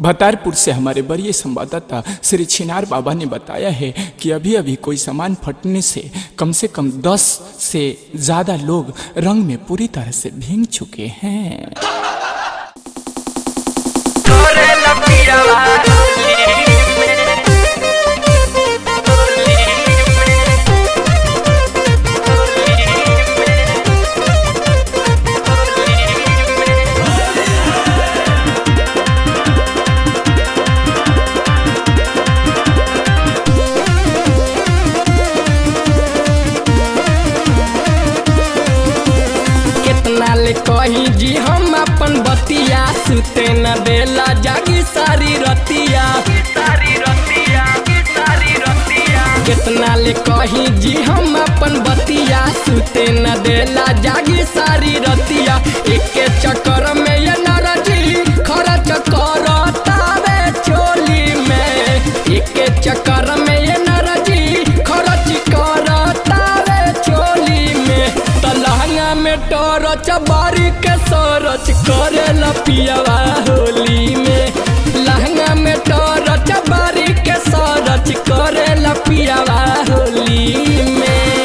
भतारपुर से हमारे बड़े संवाददाता श्री छिनार बाबा ने बताया है कि अभी अभी कोई सामान फटने से कम से कम 10 से ज़्यादा लोग रंग में पूरी तरह से भींग चुके हैं कितना ले कही जी हम अपन बतिया सुते न देला जागी सारी रतिया सारी रतिया सारी रतिया कितना ले कही जी हम अपन बतिया सुते न देला जागी सारी रतिया एक चक्कर में ये नरजी खर्च करतावे चोली में एक चक्कर में ये नरजी खर्च करतावे चोली में तलहंगा में टोरच बारी के सरच करे पियावा होली में लहंगा में टोरच बारी के सरच करे पियावा होली में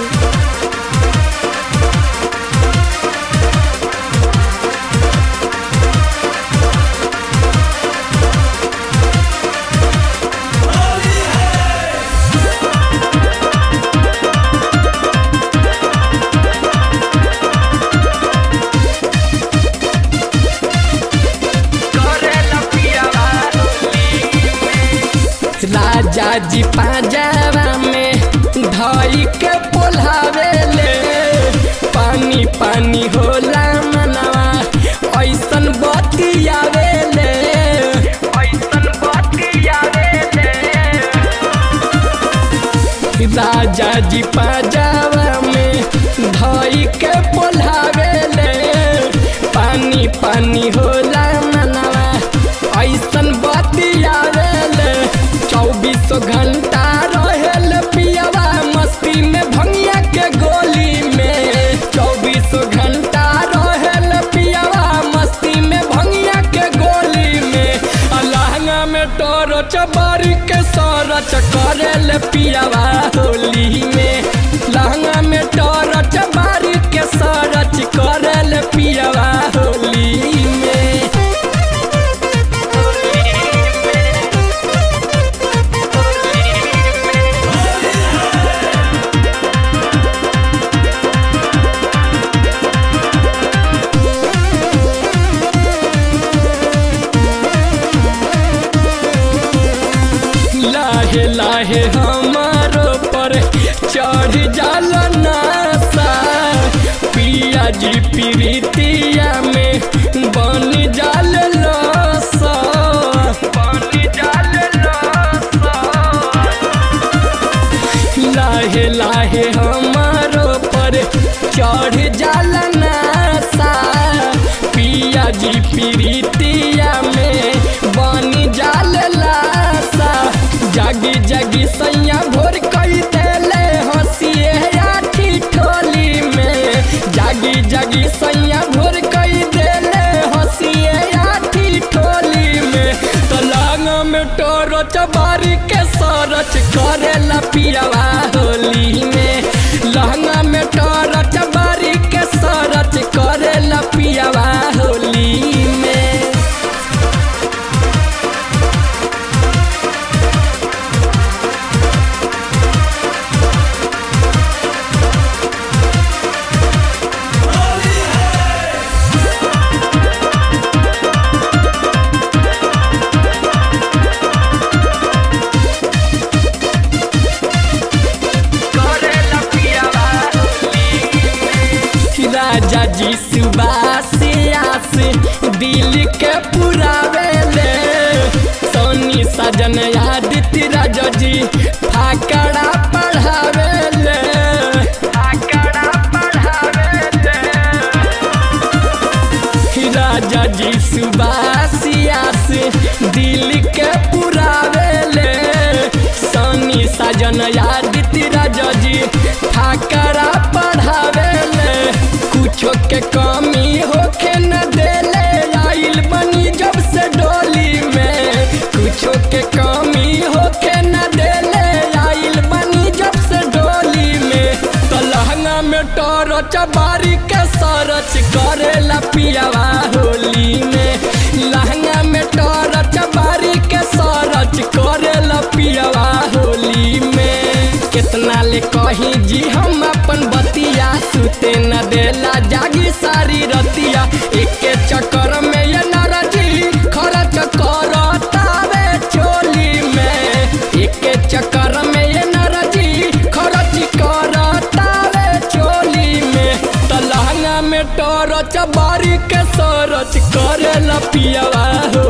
राजा जी पाजावा में धई के पोल्हावे ले पानी पानी होला मनवा ऐसन बतियावे ले ऐसन बतियावे ले राजा जी पाजावा में धई के पोल्हावे ले पानी पानी होला मनवा ऐसन बतियावे ले चौबीसों घंटा रहेल पियावा मस्ती में भंगिया के गोली में चौबीसों घंटा रहेल पियावा मस्ती में भंगिया के गोली में अलहंगा में टोरो चबारी के सरच करेल पियावा होली में लहंगा में टोरो चबारी के सरच करेल पियावा होली में लाहे लाहे हमारो पर चढ़ जाल नासा पिया जी प्रीतिया में बन जाल लसा बन जाल लसा लाहे लाहे हमारो पर चढ़ जाल नासा पिया जी प्रीतिया में बन जाल लासा जागी जागी सैया भोर कई देले हंसिए आठी ठोली में जागी जागी सैया भोर कई देले हंसिए आठी ठोली में तलांग में टोरो चबारी के सरच करे पियावा होली में लहंगा में टोरो चबारी के सरच करे पियावा होली में राजा जी सुबासिया से दिल के पुरावे ले सोनी सजन आदित्य राजा जी फाकड़ा पढ़ावे ले फाकड़ा पढ़ावे ले राजा जी सुबासिया से दिल के पुरावे ले सोनी सजन आदित्य राजा जी फाकड़ा पढ़ावे ले कुछो के कमी होके न देले आइल बनी जब से डोली में चबारी के सरच करेला पियावा होली में लहंगा में टोर चबारी के सरच करेला पियावा होली में कितना ले कही जी हम अपन बतिया सुते न देला जागी सारी रतिया एक चक्कर में ये नरजी खर्च करतावे चोली में एक चक्कर में ये नरजी खर्च करतावे चोली में त लहंगा में टोर चबारी के सरच करेला पियावा हो